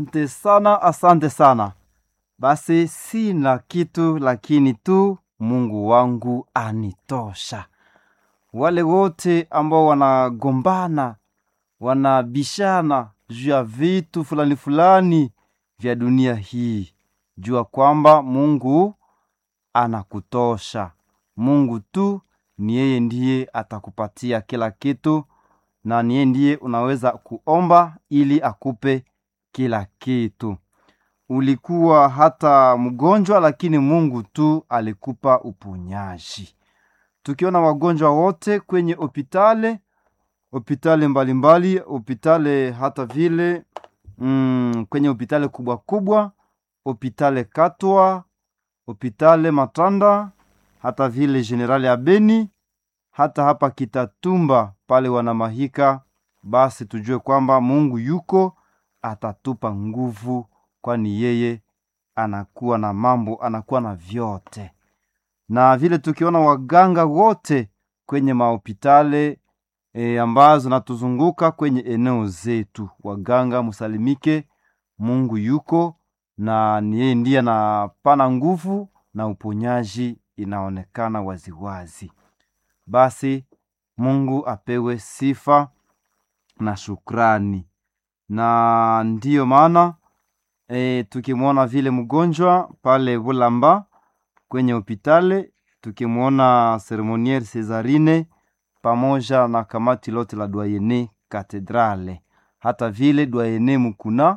Asante sana, asante sana. Basi sina kitu, lakini tu Mungu wangu anitosha. Wale wote ambao wanagombana, wanabishana juu ya vitu fulani fulani vya dunia hii, jua kwamba Mungu anakutosha. Mungu tu ni yeye ndiye atakupatia kila kitu, na ni yeye ndiye unaweza kuomba ili akupe kila kitu. Ulikuwa hata mgonjwa, lakini Mungu tu alikupa uponyaji. Tukiona wagonjwa wote kwenye hopitale hopitale mbalimbali, hopitale hata vile mm, kwenye hopitale kubwa kubwa, hopitale Katwa, hopitale Matanda, hata vile Generali ya Beni, hata hapa Kitatumba pale wanamahika, basi tujue kwamba Mungu yuko atatupa nguvu, kwani yeye anakuwa na mambo, anakuwa na vyote. Na vile tukiona waganga wote kwenye mahopitale e, ambazo natuzunguka kwenye eneo zetu, waganga musalimike, Mungu yuko na ni yeye ndiye anapana nguvu na uponyaji inaonekana waziwazi. Basi Mungu apewe sifa na shukrani, na ndiyo maana e, tukimwona vile mgonjwa pale Bulamba kwenye hopitale, tukimwona seremoniere Cesarine pamoja na kamati lote la Dwayene Katedrale, hata vile Dwayene Mukuna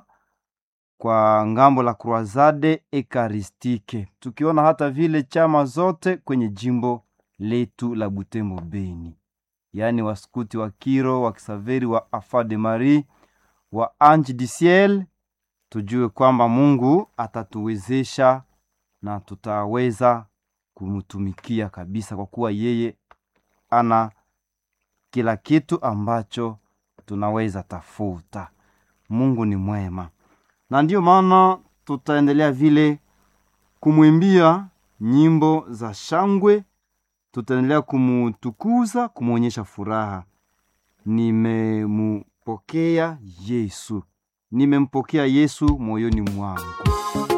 kwa ngambo la Croisade Ekaristike, tukiona hata vile chama zote kwenye jimbo letu la Butembo Beni, yaani waskuti wa Kiro, wa Kisaveri, wa Afa de Marie, wa Ange du Ciel, tujue kwamba Mungu atatuwezesha na tutaweza kumtumikia kabisa, kwa kuwa yeye ana kila kitu ambacho tunaweza tafuta. Mungu ni mwema, na ndiyo maana tutaendelea vile kumwimbia nyimbo za shangwe, tutaendelea kumutukuza, kumwonyesha furaha. Nimempokea Yesu, nimempokea Yesu moyoni mwangu.